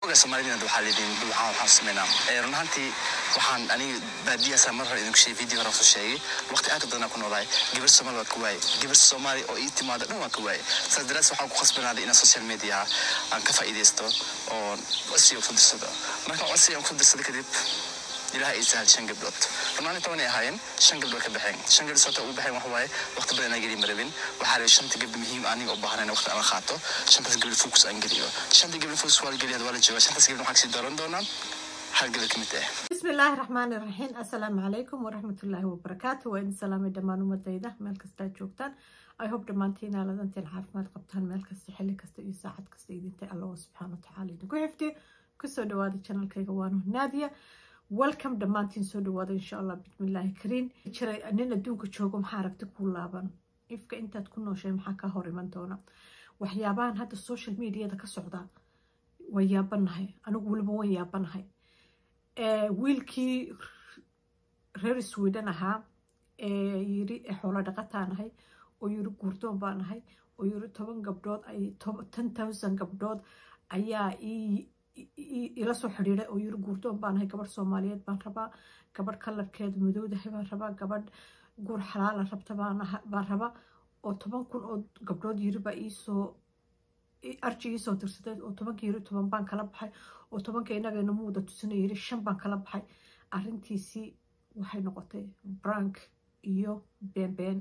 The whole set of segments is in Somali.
oga soomaalidina waxaa leediin waxaan waxaan sameynaa ee run ahaantii waxaan aniga baadiyaasa mar hore idinku sheegay video hore soo sheegay waqti aad ka badan ku noolaay gabar soomaali waa ka waayay gabar soomaali oo ii timaada dhan waa ka waayay saas daraas waxaan ku khasbanaaday inaan social media aan ka faa'iidaysto oo codsiga ku dirsado markaan codsiga ku dirsado kadib ilaah ay sahal shan gabdhood runaani toban ay ahaayeen shan gabdhood ka baxeen shan gabdhood sababta ugu baxeen waxa waaye waqti badan aan gelin marabin waxaa rabay shanta gabdho muhiim aniga u baahan waqti aan qaato shantaas gabdho focus aan geliyo shanta gabdho focus waa la geliya waa la joogaa shantaas gabdho waxaa kasii dooran doonaa hal gabdho ka mid ah بسم الله الرحمن الرحيم السلام عليكم ورحمة الله وبركاته وإن سلام دمان ومديدة مال كستا جوكتان I hope دمانتين على ذنتي العافمات قبطان مال كستا حلي كستا إي ساعد كستا إيدينتي الله سبحانه وتعالى نكو حفتي كسو دوادي channel كيغا وانو نادية welcome دمانتين سو دوادي إن شاء الله بسم الله كرين جري أننا دونك جوغو محاركتي كولابان إفكا إنتا تكون نوشي محاكا هوري من دونا waxyaabahan hadda social mediada ka socda way yaabanahay anigu weliba way yaabanahay wiilkii reer sweden ahaa ee yiri xoolo dhaqataan ahay oo yiri guurdoon baan ahay oo yiri toban gabdhood ay ten thousand gabdhood ayaa ila soo xidhiiday oo yiri guurdoon baan ahay gabadh soomaaliyeed baan rabaa gabadh kalarkeeda madowdahay baan rabaa gabadh guur xalaala rabta baan rabaa oo toban kun oo gabdhood yiri baa iisoo arji iisoo tirsadeed oo tobanka yiri toban baan kala baxay oo tobanka inagayna muuda tusina yiri shan baan kala baxay arrintiisii waxay noqotay brank iyo beenbeen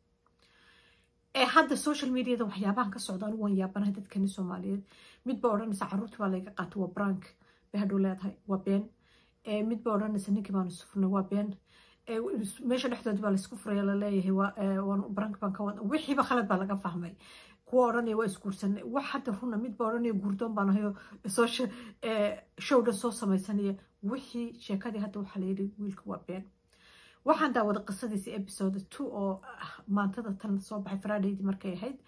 ee hadda social mediada waxyaabahan ka socda anigu waan yaabanahay dadkani soomaaliyeed midba odhanaysa caruurtii baa layga qaatay waa brank bay hadhow leedahay waa been midba odhanaysa ninkii baanu sufurnay waa been meesha dhexdoodi baa laysku furaya laleeyahay brank baan ka wada wixiiba khalad baa laga fahmay kuwa odhanaya waa isguursanay wax hadda runa midba odhanaya guurdoon baan ahayo show dhan soo samaysanaya wixii sheekadii hadda waxaa layidhi wiilka waa been waxaan daawada qisadiisa episode two oo maantada tan soo baxay fridaydii markay ahayd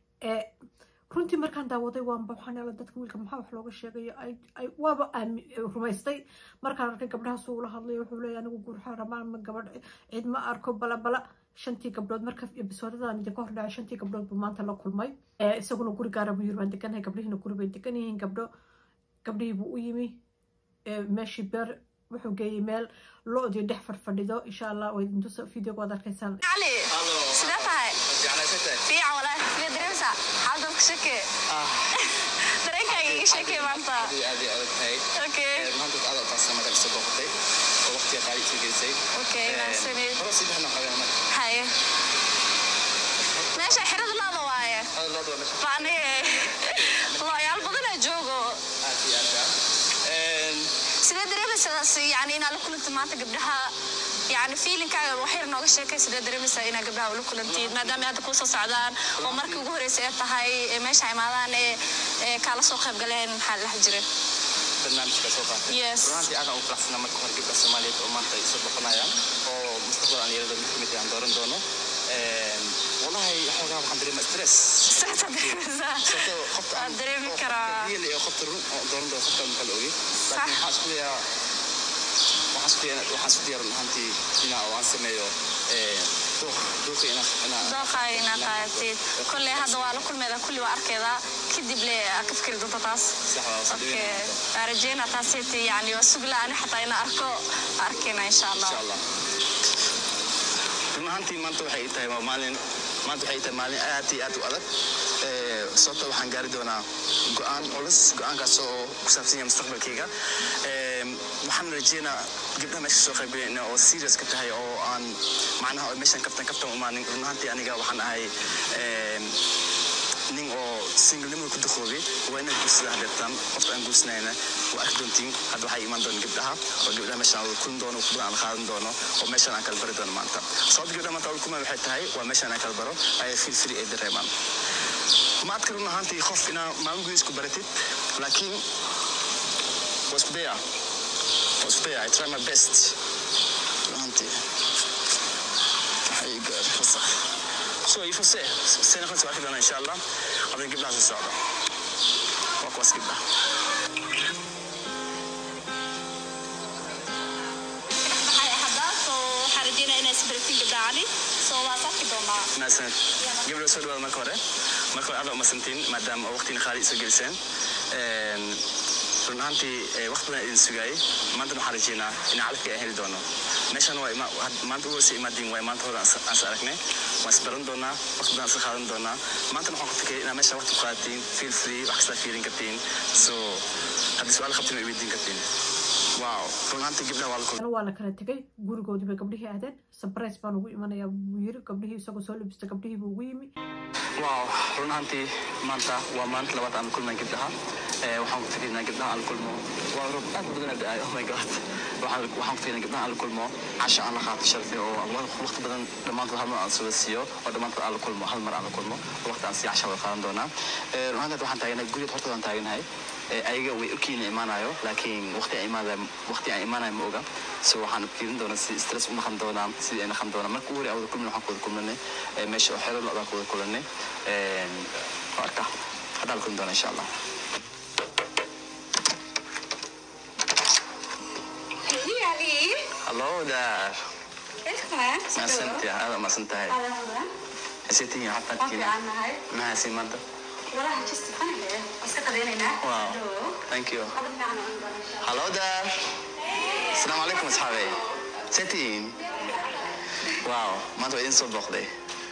runtii markaan daawaday waanba waxaan ela dadka wiilka maxaa wax looga sheegayo waaba rumaystay markaan arkay gabdhahaas ula hadlayo wuxuu leeya anigu guurxaa rabaan ma gabadh cid ma arko bala bala shantii gabdhood marka ebisodadan idinka hor dhacay shantii gabdhood buu maanta la kulmay isaguna guri gaara buu yiri waan deganahay gabdhihiina guri bay degan yihiin gabdho gabdhihii buu u yimi meeshii beer wuxuu geeyey meel lo-dii dhex fadfadhido insha allah way idintusa videoga waad arkaysaan علي sidee tahay fiican walaahi sidee dareemsaa xaalad ka shakee dareenkaaga iga sheekee maanta okay okay naasaniid haye meesha xirada laada waaye faaniye looyaal badanaa joogo sidee dareemaysaa yani inaad la kulantid maanta gabdhaha yani fiilinkaaga waxyar nooga sheekay sidee dareemaysaa inaad gabdhaha ula kulantid maadaama hadda kuu soo socdaan oo markii ugu horreysay ee tahay ee meesha imaadaan ee kaala soo qayb galeen maxaa la dhex jiray barnaamijka soo qaatay Yes. runtii aad aan u faraxsanaa marka hore gabdha soomaaliyeed oo maanta ay soo boqonayaan oo mustaqbal aan yeelada mid kamid aan dooran doono wallahi xoogaa waxaan dareemaa stress Stress aad dareemaysaa sababtoo qofka Waan dareemi karaa. real iyo qofta run oo dooran doono qofka ma kala ogi laakiin waxaan isku dayaa waxaan isku dayaa waxaan isku dayaa run ahaantii inaa oo aan sameeyo dooq dooqa inaa inaa dooqaaga inaad qaadatid kolley hadda waa la kulmeeda kulli waa arkeedaa kadib le aad ka fikiri doonta taas sax waa soo okay dhaweynaya waa rajeyna taasiti yani waa sugla ani xataa inaan arko arkayna insha allah insha allah run ahaantii maanta waxay ii tahay waa maalin maanta waxay ii tahay maalin aad iyo aad u adag Ee, sababta waxaan gaari doonaa go-aan culus go-aankaas oo ku saabsan yahay mustaqbalkayga Ee, waxaan rajeynaa gabdhaha meesha soo qaybgalayna oo serious ka tahay oo aan macnaha oo meeshan kaftan kaftan u imaanin run ahaantii aniga waxaan ahay ee, nin oo singlnimada ku duqoobay waa inaad guursada hadeertaan qofka aan guursanayna waa arki doontiin hadda waxaa imaan doona gabdhaha oo gabdhaha meeshaan aan kulin doono kulan aan qaadan doono oo meeshaan aan kala bari doono maanta sababta gabdhaha maanta aan kulmay waxay tahay waa meeshaan aan kala baro ayay feel free ay dareemaan ma adka run ahaantii qof inaa maalin gudiis ku baratid laakiin waa isku daya waa isku daya i try my best run ahaantii waxay gaar fasax so il faut se se noqon waa arki doonaa insha allah hadan gabdhaha soo socda waa kuwaas gabdhaha haddaan soo waxaan rajeynaa inaa isbaratin gabdhacani soo waa sarki doonaa mahadsaned gabdho soo dhawaada marka hore marka hore aad umasantiin maadaama oo waqtiina qaali soo geliseen run ahaantii eh, waqti badan idin sugaayey maantana waxaan rajeynaa in calafkii aan heli doono meeshan waa ima- had- maanta uga sii imaadiin waay maanta hore aan is- aan is aragnay waan isbaran doonaa waqti badan iska qaadan doonaa maantana waxaan ku fikiraya inaad meesha waqti ku qaadatiin feel free wax kasta fiirin kartiin so haddii su-aal qabtiin way weydiin kartiin wow run ahaantii gabdhaha waa la kulmay ana waa la kala tegay gurigoodii bay gabdhihii aadeen sabres baan ugu imanayaa buu yiri gabdhihii isagoo soo labista gabdhihii buu ugu yimi waaw run ahaantii maanta waa maalinta labaad aan la kulmay gabdhaha Eh, waxaan ku fikirinaa gabdhaha aan la kulmo waa roob aad u badan da oh my god waxaan waxaan ku fikirinaa gabdhaha aan la kulmo casha aan la qaato sharfi oo wa- waqti badan dhammaantood hal mar aan soo siiyo oo dhammaantood aan la kulmo hal mar aan la kulmo waqti aan sii casha wada qaadan doonaa Eh, run ahaantii waxaan taaganahay guriga hortooda aan taaganahay Eh, ayaga way ogkiina imaanayo laakiin waqti aan imaanayo waqti aan imaanayo ma oga so waxaan fiirin doonaa si stress u naqan doonaa sidii ay naqan doonaa marka ugu hore aan wada kulmin waxaan ku wada kulmanay eh, meesha oo xero lo-daan ku wada kulanay marka haddaan la kulmi doonaa insha allah Hej Ali! hallo daar Välkommen! mahadsantihi aada mahadsantahay Alla haseetihiin Waan xafaadkiina fiicannahay. mahadsin maanta Walahi just fanahe. Iska qadaynaynaa. wow Hello. thank you Qadad fiican oo aan doonaa. hallo daar asalaamu calaykum asxaabey seetihiin wow maanta waa idin soo booqday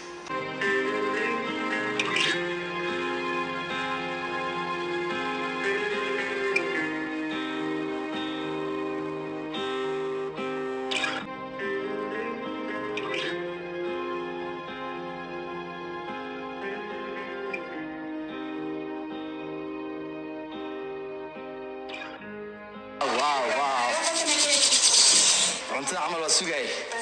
wow wow cuntada camal waa sugay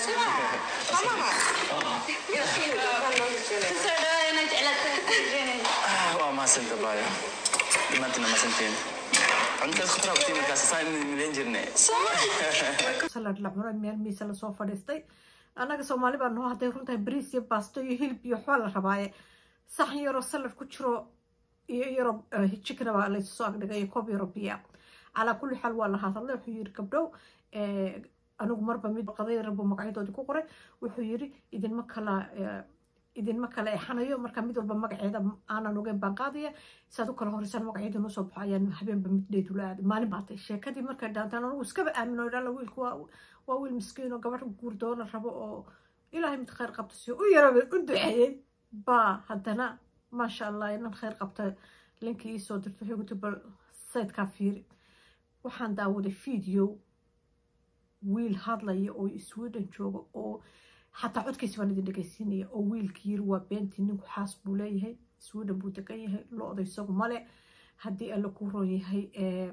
Soo dhawaada jeclaata. Ah, waa mahadsanta baayo dhammaantiina mahadsantiin cuntadas khudraa kutii markaas saan midayn jirnay salad la cuno meel miisa lasoo fadhiistay annaga soomaali baa noo hadday runtahay bariis iyo baasto iyo hilib iyo waxbaa la rabaaye saxan yaroo salad ku jiro iyo yaroo chicken baa laysu soo agdhigay iyo koob yaroo biya calaa kulli xaal waa la hadlay wuxuu yiri gabdhow eh, anigu marba mid qadayar buu magacyadoodii ku qoray wuxuu yiri idinma kala eh, idinma kala exanayo marka mid walba magaceeda aanan ogeyn baan qaadaya saad u kala horeysaan magaceeda noo soo baxo ayaan habeenba mid dheedula aaday maalin baatay sheekadii markay dhaantaan anigu iskaba aamino idhala wiilku waa waa wiil miskiin oo gabadh guurdoona rabo oo ilaahay mid khayr qabta siyo u yaraba u duceeyey baa haddana maasha allah inan khayr qabta linkii iisoo dirto waxay guti bal sayidkaa fiiri waxaan daawaday video wiil hadlaya oo sweden jooga oo xataa codkiisa baan idin dhegeysiinaya oo wiilkii yiri waa beentii ninku xaas buu leeyahay sweden buu degan yahay lo-da isagu male haddii alla ku roon yahay eh,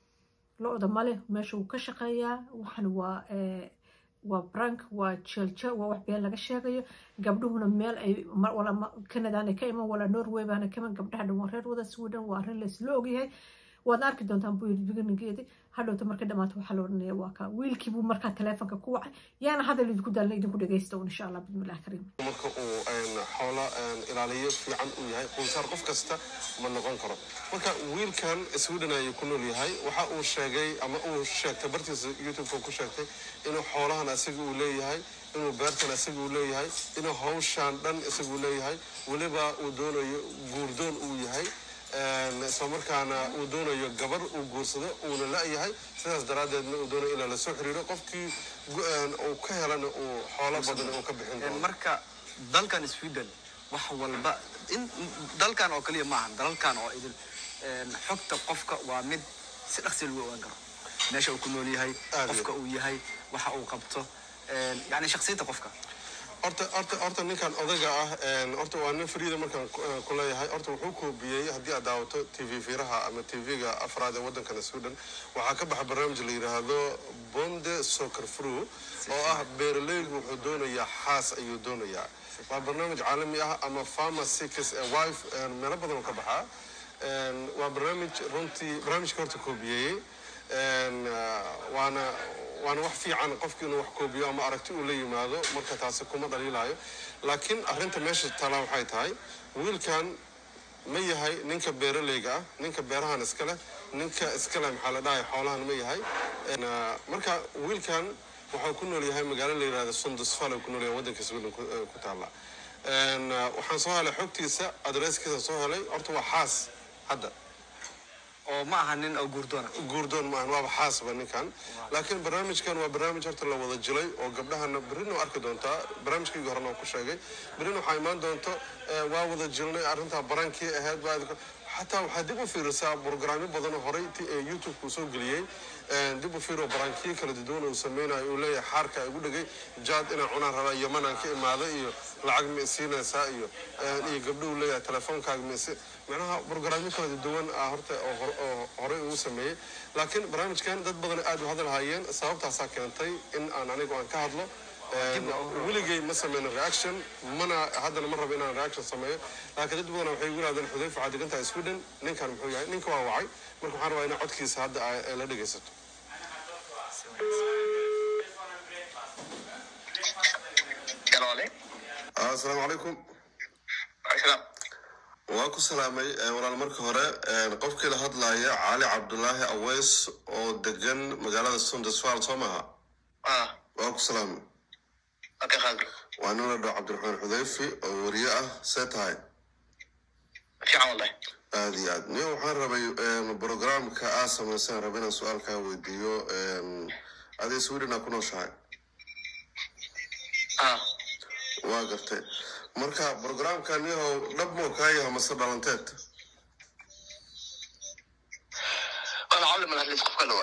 lo-da male meesha wuu ka shaqeeyaa waxan waa eh, waa brank waa jelje waa wax been laga sheegayo gabdhuhuna meel ay ma- wala ma- canadaana ka iman wala norway baana ka iman gabdhaha dhan waa reer wada sweden waa arrin laysla ogyahay waad arki doontaan buu yiri biginigeedi hadhowta marka dhamaata waxaa la odhanaya waa ka wiilkii buu markaa taleefonka ku wacay yaana hadal idinku daalna idinku dhegeysta un insha allah bismillahi kariim marka uu een, xoolo een, ilaaliyo fiican uu yahay qunsaar qof kasta ma noqon karo marka wiilkan sweden ayuu ku nool yahay waxa uu sheegay ama uu sheegtay bartiisa youtube ku sheegtay inuu xoolahan isaga uu leeyahay inuu beertan isaga uu leeyahay inuu hawshan dhan isaga uu leeyahay weliba uu doonayo guurdoon uu yahay een, isla markaana uu doonayo gabar uu guursado uuna la-yahay sidaas daraaddeedna uu doonayo inaa lasoo xiriiro qofkii gu- een, uu ka helana uu xoolo badan uu ka bixin doono marka dalkan sweden wax walba in dalkan oo kaliya maahan dalalkan oo idin een, xogta qofka waa mid si dhaqsi lagu ogaan karo meesha uu ku nool yahay Aad qofka uu yahay waxa uu qabto een, yacni shakhsiyadda qofka horta horta horta ninkan odaga ah een, horta waa nin fariida markaan ku- eh, ku leeyahay horta wuxuu koobiyey haddii aad daawato t v fiiraha ama t v-ga afraad ee waddankana sweden waxaa ka baxa barnaamij la yidhaahdo bonde soccer fru oo ah beeraleygu wuxuu doonayaa xaas ayuu doonayaa waa barnaamij caalami ah ama farmer seekers ee wife een, meelo badan oo ka baxaa Een, waa barnaamij runtii barnaamijka horta koobiyeeyey Een, ah, waana waana wax fiican qofki inuu wax koobiyo ama aragti uu la yimaado marka taasi kuma dhaliilayo laakiin arrinta meesha taalaa waxay tahay wiilkan ma yahay ninka beeraleyga ah ninka beerahan iska leh ninka iska leh maxaa la dhahay xoolahan ma yahay Een, ah, marka wiilkan waxuu ku nool yahay magaalo la yidhahdo sundusfal uu ku nool yahay waddanka sweden ku eh, ku taalla Een, ah, waxaan soo helay xogtiisa adresskiisa soo helay horta waa xaas hadda oo ma aha nin oo guurdoona guurdoon maahan waaba xaasba ninkan laakiin barnaamijkan waa barnaamij horta la wada jilay oo gabdhahana berrina waa arki doontaa barnaamijkaygii horena waa ku sheegay berrina waxaa imaan doonto eh, waa wada jilnay arrintaa barankii ahayd baa xataa waxaa dib u fiirisaa brograamyo badan oo horey ti- ee youtube-ka uu soo geliyey Eh, dib u fiiro barankiyo kala duwan uu sameynayo uu leeyahay xaarka igu dhegay jaad inaan cunaan rabaa yamanaan ka imaada iyo lacag ma isiinaysaa iyo eh, iyo gabdhuhu leeyahay telefoonkaaga ma isi macnaha brograamyo kala duwan ah horta oo hor- oo horey uu sameeyey laakiin barnaamijkan dad badan aad u hadal hayeen sababtaasaa keentay in aan anigu aan ka hadlo Eh, weligay ma sameyno reaction mana haddana ma rabo inaan reaction sameeyo laakiin dad badan waxay igu yidhahdeen xudayfa waxaad degan tahay sweden ninkan muxuu yahay ninka waa wacay marka waxaan rabaa inaa codkiisa hadda ay- ay la dhegaysato Galoole. asalaamu calaykum Asalaam. waa ku salaamay eh, walaal marka hore eh, qofkii la hadlaya cali cabdulaahi aweys oo degan magaalada sundesfal soo maaha Ah, waa ku salaamay okay, khadr. waa nin la dhaho cabdiraxmaan xudayfi oo weriye ah see tahay Fiican wallahi. aad iyo aad nin waxaan rabay programka aa samaysaan raba inaan su-aalkaa weydiiyo adii sweden aa ku nooshahay Ah, waa gartay marka programkan yahow dhab moo kaa yaha mase dhalanteed wala cabdi man hadlis qofka dhawa.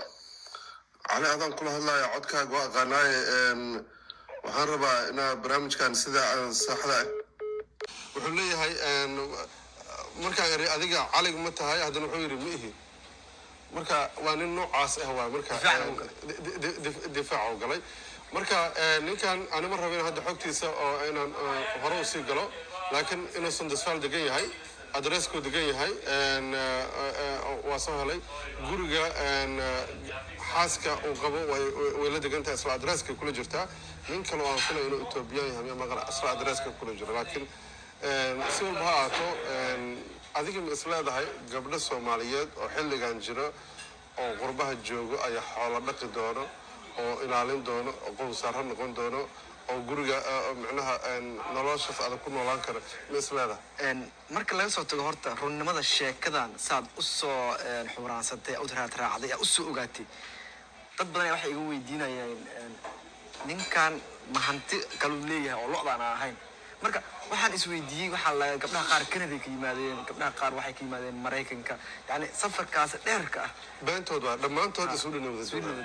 cali adaan kula hadlaya codkaaga waa aqaanaaye een, waxaan rabaa inaa barnaamijkan sida aan saxda ah wuxuu leeyahay een, markaan iri adiga calig ma tahay haddana wuxuu yidhi ma ihi marka waa nin noocaas ah waa marka Difaac een, uu galay. di- di- di- difaac uu galay marka een, ninkan anima rabin hadda xogtiisa oo inaan eh, hore usii galo laakiin inuusan dasfaal degan yahay adreskuu degan yahay een, eh, eh, waa soo helay guriga een, eh, xaaska uu qabo way- way way la degan tahay isla adreska kula jirtaa nin kale oo aan filay inuu etoobiyaan yahay miyaa maqan isla adreska kula jiro laakiin een, si walba ha ahaato een, adiga ma is leedahay gabdho soomaaliyeed oo xilligan jiro oo qurbaha joogo ayaa xoolo dhaqi doono oo ilaalin doono oo qowsaaro noqon doono oo guriga eh, micnaha een, noloshaas adag ku noolaan kara ma is leedahay Een, marka laga soo tago horta runnimada sheekadan saad u soo een, xuraansatay u raad raacday aa u soo ogaatay dad badan waxay iga weydiinayeen een, ninkan ma hanti kaluu leeyahay oo lo-daan aan ahayn marka waxaan isweydiiyey waxaa la gabdhaha qaar canada ka yimaadeen gabdhaha qaar waxay ka yimaadeen maraykanka yani safarkaas dheerka ah beentood waa dhammaantood isudhan wada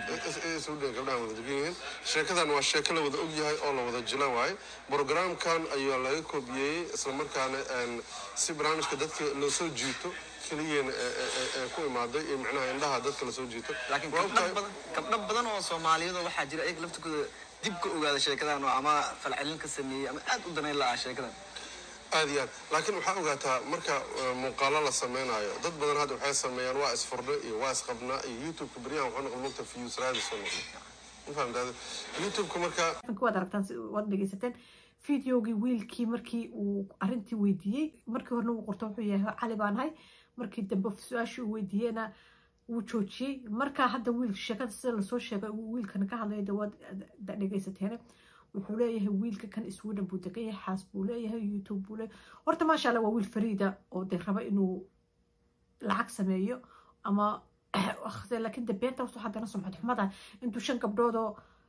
isudhan gabdhaha wada degan yihiin sheekadan waa sheeko la wada og yahay oo la wada jila waaye programkan ayaa laga koobiyey islamarkaana een, si barnaamijka dadka loo soo jiito keliyana ee- ee- ee- ee ku imaaday iyo micnaha indhaha dadka lasoo jiito laakiin Waa gabdho ogtahay- badan gabdho badan oo soomaaliyad oo waxaa jira iyaga laftigooda dib ka ogaada sheekadan oo ama falcelin ka sameeyey ama aad u danayn la-ah sheekadan aad iyo aad laakiin waxaa ogaataa marka eh, muuqaalo la sameynayo dad badan hadda waxay sameeyaan waa isfurdho iyo waa isqabnaa iyo youtube-ka beryahan waxuu noqon lugta views raadis oo noqon ma fahamtaade youtube-ka marka marka waad aragtaan si- waad dhegeysateen videogii wiilkii markii uu arintii weydiiyey markii horena uu qorto wuxuu yahay cali baan ahay markii dambe su-aashii uu weydiiyeyna wuu joojiyey markaa hadda wiil sheekada sida lasoo sheegay uu wiilkan ka hadlaya de waad da- dhegeysateene wuxuu leeyahay wiilka kan sweden buu degan yahay xaas buu leeyahay youtube buu leeyahay horta maasha allah waa wiil fariida oo de raba inuu lacag sameeyo ama laakiin de beenta wuxuu haddana sumcad xumada intuu shan gabdhoodoo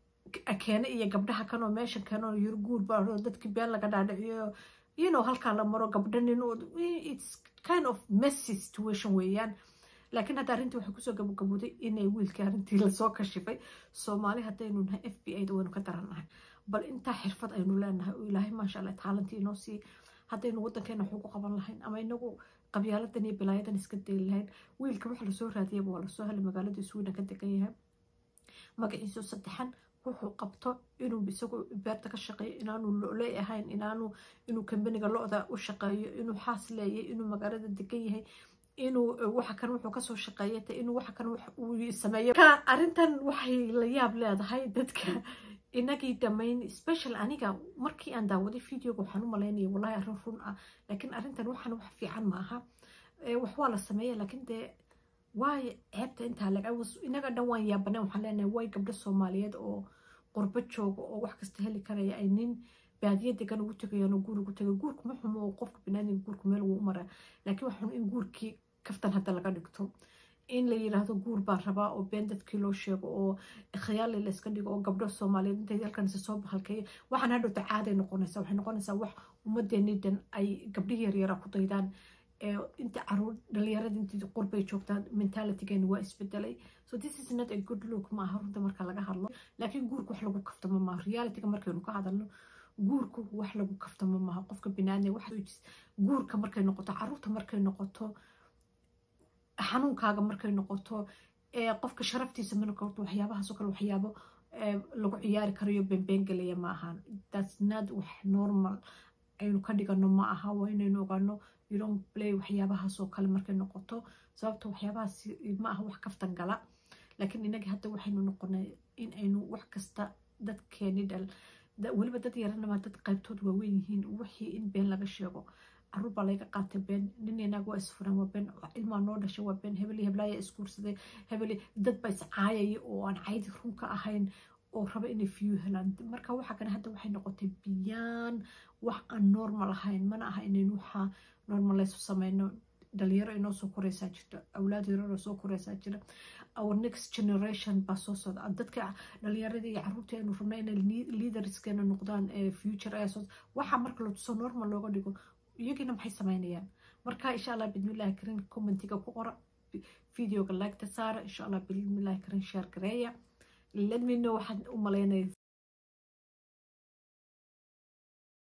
keene iyo gabdhaha kanoo meesha keenoo yar guur baa dadkii been laga dhaadhiciyo you know halkaa la maro gabdho nin it's kind of messy situation weeyaan laakiin hadda arrintii waxay kusoo gabagabuday inay wiilkii arrintii lasoo kashifay soomaali haddaynu nahay f b a da waynu ka darannahay bal intaa xirfad aynu leenahay oo ilaahay maasha allah taalantii inoo sii haddaynu waddankeena wax ugu qaban lahayn ama inagu qabyaaladan iyo bilaayadan iska dayi lahayn wiilka waxa lasoo raadiyaba waa lasoo helay magaalada sweden ka degan yahay magaciisu saddexan wuxuu qabto inuu isagu beerta ka shaqeeyo inaanu loley ahayn inaanu inuu kambaniga lo-da u shaqeeyo inuu xaas leeyahay inuu magaalada degan yahay inuu waxa kan wuxuu kasoo shaqeeyata inuu waxa kan uu sameeyo ka arrintan waxay la yaab leedahay dadka inagii dhammayn special aniga markii aan daawaday videoga waxaan u malaynaya wallahi arrin run ah laakiin arrintan waxaan wax fiican ma aha wax waa la sameeya laakiin dee waayo ceebta intaa laga inaga dhan waan yaabaneen waxaan leenahay way gabdho soomaaliyeed oo qurbo jooga oo wax kasta heli karaya ay nin baadiya degan ugu tegayaan oo guur ugu tegay guurku ma xumo oo qofka binaadinka guurku meel wuu u maraa laakiin waxaan in guurkii kaftan hadda laga dhigto in la yiraahdo guur baan rabaa oo been dadkii loo sheego oo khiyaali la iska dhigo oo gabdho soomaaliyeed intay halkan isa soo bahalkeeya waxaan hadhowta caaday noqonaysaa waxay noqonaysaa wax ummadeenii dhan ay gabdhihii yaryara ku daydaan inta caruur dhalinyarada intii qurbay joogtaan mentalitygeena waa isbedelay so this is not a good look maaha runta marka laga hadlo laakiin guurka wax lagu kaftamo maaha realityga markaynu ka hadalno guurku wax lagu kaftamo maaha qofka binaadne wax guurka markay noqoto caruurta markay noqoto xanuunkaaga markay noqoto qofka sharaftiisa ma noqoto waxyaabahaasoo kale waxyaabo lagu ciyaari karayo beenbeen gelaya ma ahaan that's not wax normal aynu ka dhigano ma aha waa inaynu ogaano you don't play waxyaabahaasoo kale markay noqoto sababta waxyaabahaas ma aha wax kaftan gala laakiin inaga hadda waxaynu noqonay in aynu wax kasta dadkeeni dhal weliba dad yaranama dad qaybtood waaweyn yihiin wixii in been laga sheego caruur baa laga qaatay been nin inaag waa isfuran waa been ilmaa noo dhashay waa been hebeli heblaaya isguursaday hebeli dad baa iscaayaya oo aan caydi runka ahayn oo raba inay fiyu helaan marka waxa kale hadda waxay noqotay biyaan wax aan normal ahayn mana aha inaynu waxaa normalaysu sameyno dhalinyaro inoo soo koreysaa jirta awlaad yararoo soo koreysaa jira our next generation baa soo socda dadka dhalinyaradii iyo caruurta aynu rabna inay leaderskeena noqdaan future ayaa soo waxaa marka latuso normal looga dhigo iyagiina maxay sameynayaan marka insha allah bidmillahi karin commentiga ku qora videoga like-ta saara insha allah bidmillahi karin share gareeya let me know waxaad u malaynaysa